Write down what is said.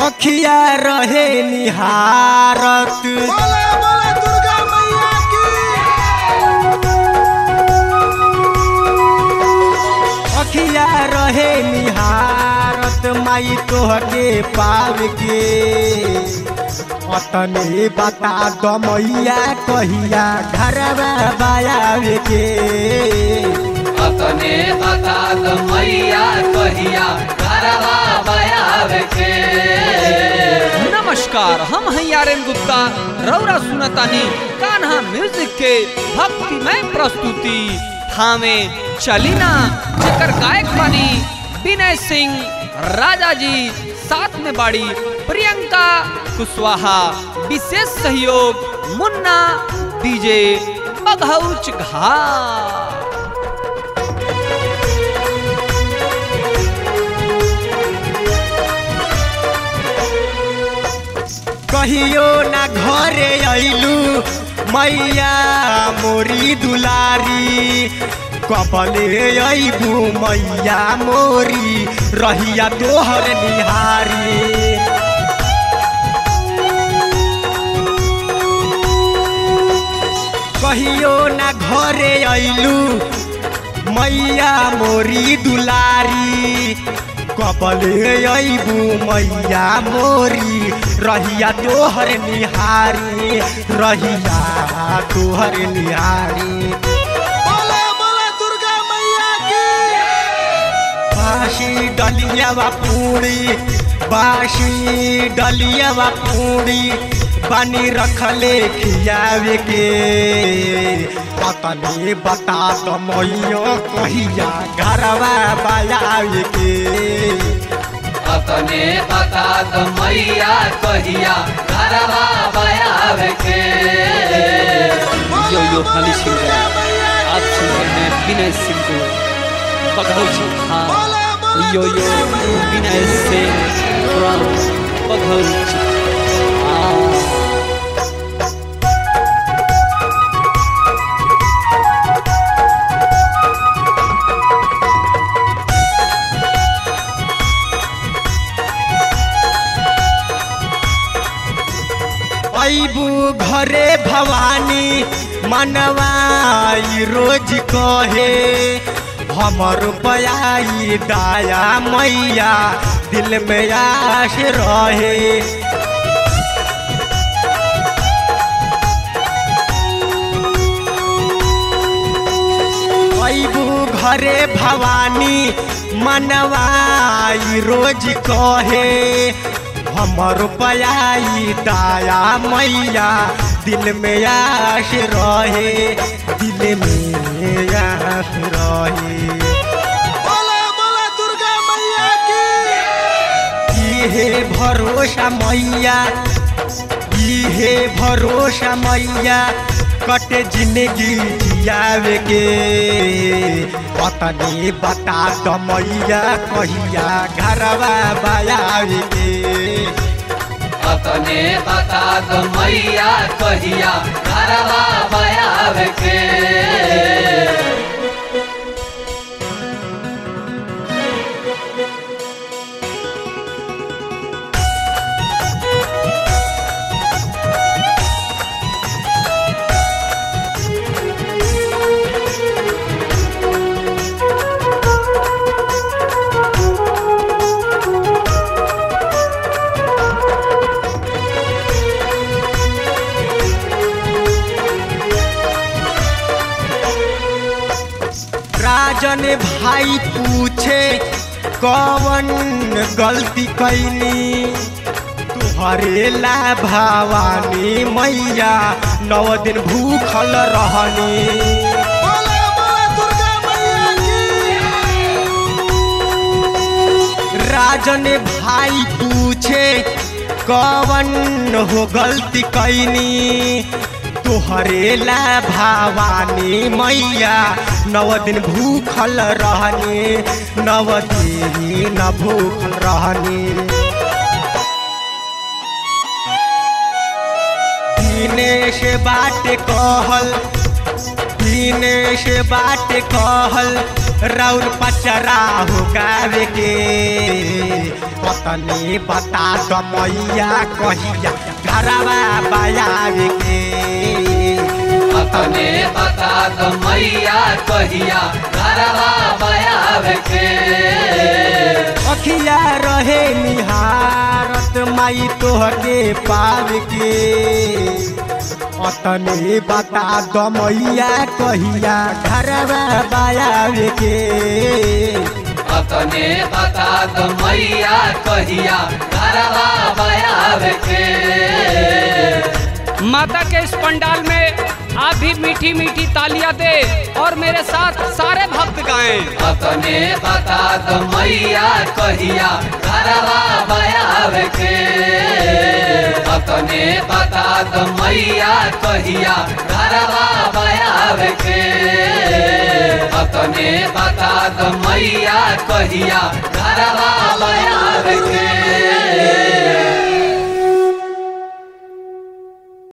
अखिया रहे निहारत बोले बोले दुर्गा मैया की अखिया रहे निहारत माई तोहके पाव के अतने बता द मैया कहिया घरवा बायाव के अपने बता द मैया कहिया घरवा बयाव के नमस्कार हम हैं आर्यन गुप्ता रौरा सुनतानी कान्हा म्यूजिक के भक्तिमय प्रस्तुति थामे चलीना जेकर गायक बनी विनय सिंह राजा जी साथ में बाड़ी प्रियंका कुशवाहा विशेष सहयोग मुन्ना डीजे बघौच घा कहियो ना घरे अइलू मैया मोरी दुलारी कबले अइबू मैया मोरी रहिया तोहर निहारी कहियो ना घरे अइलू मैया मोरी दुलारी कबले अइबू मैया मोरी रहिया तोहर निहारी रहिया तोहर निहारी बोले बोले दुर्गा मैया की बासी डलियावा पूरी बासी डलियावा पूरी पानी रखले खियावे के पतनी बता तो मैयो कहिया घरवा बायावे के अपने बता द मैया कहिया घरवा बयाव के यो यो खाली सिंह आप सुन रहे हैं विनय सिंह को बघौच घा बोले बोले यो यो विनय सिंह फ्रॉम बघौच घा अबू घरे भवानी मनवाई रोज कहे हमर बयाई दाया मैया दिल में आश रहे अबू घरे भवानी मनवाई रोज कहे हमर बयाई दाया मैया दिल में आश रहे दिल में आश रहे बोले बोले दुर्गा मैया की इहे भरोसा मैया इहे भरोसा मैया कटे जिंदगी जियावे के पतनी बता तो मैया कहिया घरवा बायावे के अपने बता द मैया कहिया घरवा बयाव के राजन भाई पूछे कौन गलती कैनी तुहरे ला भवानी मैया नौ दिन भूखल रहनी बोले बोले दुर्गा मैया की राजन भाई पूछे कौन हो गलती कैनी तोहरे ला भवानी मैया नव दिन भूखल रहनी नव दिन भूखल रहनी दिनेश बाट कहल दिनेश बाट कहल राउर पचरा हो गावे के पतनी बता दो मैया कहिया घरवा बयावे के अपने बता दो मैया कहिया घरवा बयाव के अखिया रहे निहारत माई तोहके पाव के अतने बता दो मैया कहिया घरवा बयावे के अपने बता दो मैया कहिया घरवा बयाव के माता के इस पंडाल में आप भी मीठी मीठी तालियां दे और मेरे साथ सारे भक्त गाएं अपने बता दो मैया कहिया घरवा बयाव के अपने बता दो मैया कहिया घरवा बयाव के अपने बता दो मैया कहिया घरवा बयाव के